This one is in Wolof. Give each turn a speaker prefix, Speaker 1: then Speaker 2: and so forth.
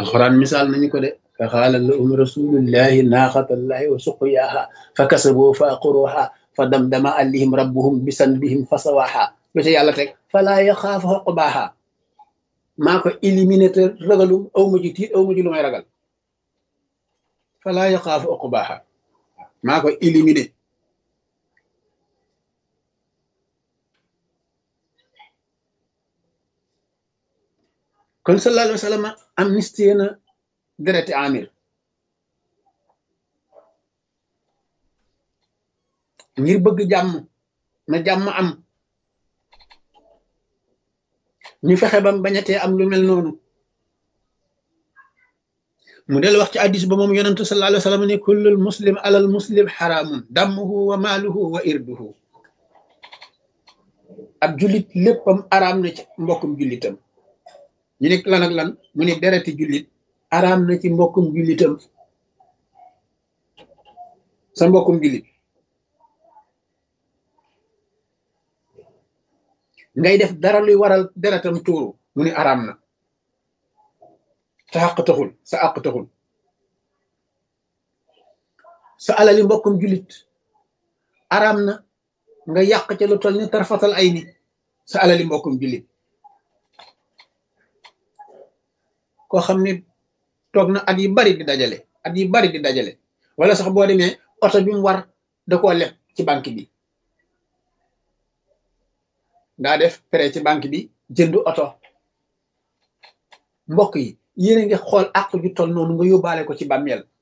Speaker 1: alxuraan misaal nañu ko de fa xaala lahum rasulullahi naaxatallahi wa suqyaaha fa kasaboo fa aqruha fa damdama alayhim rabbuhum bisanbihim fa sawaaha lu ca yàlla teg falaa yaxaafu xoqbaaha maa ko éliminé te ragalu aw ma ji tiit aw ma ji lu may ragal falaa yaxaafu xoqbaaha maa ko éliminé kon sallallahu alayhi wa sallam amnistie na dereti amir ngir bëgg jàmm na jàmm am ñu fexe bam bañatee am lu mel noonu mu del wax ci addis ba moom yonentu sallallahu alayhi wa sallam ne kullul muslim alal muslim xaraamun dammuhu wa maaluhu wa irduhu ab jullit léppam araam na ci mbokkum jullitam ñu ne lan ak lan mu ne dereti jullit araam na ci mbokkum jullitam sa mbokkum jullit ngay def dara luy waral deretam tuuru mu ne araam na sa àq taxul sa àq taxul sa alali mbokkum jullit araam na nga yàq ca lu toll ni tarfatal ay ni sa alali mbokkum jullit koo xam ne toog na at yi bari di dajale at yi bari di dajale wala sax boo demee oto bi mu war da koo leb ci banque bi daa def prêt ci banque bi jënd oto mbokk yi yéen a ngi xool àq ju toll noonu nga yóbbaale ko ci bàmmeel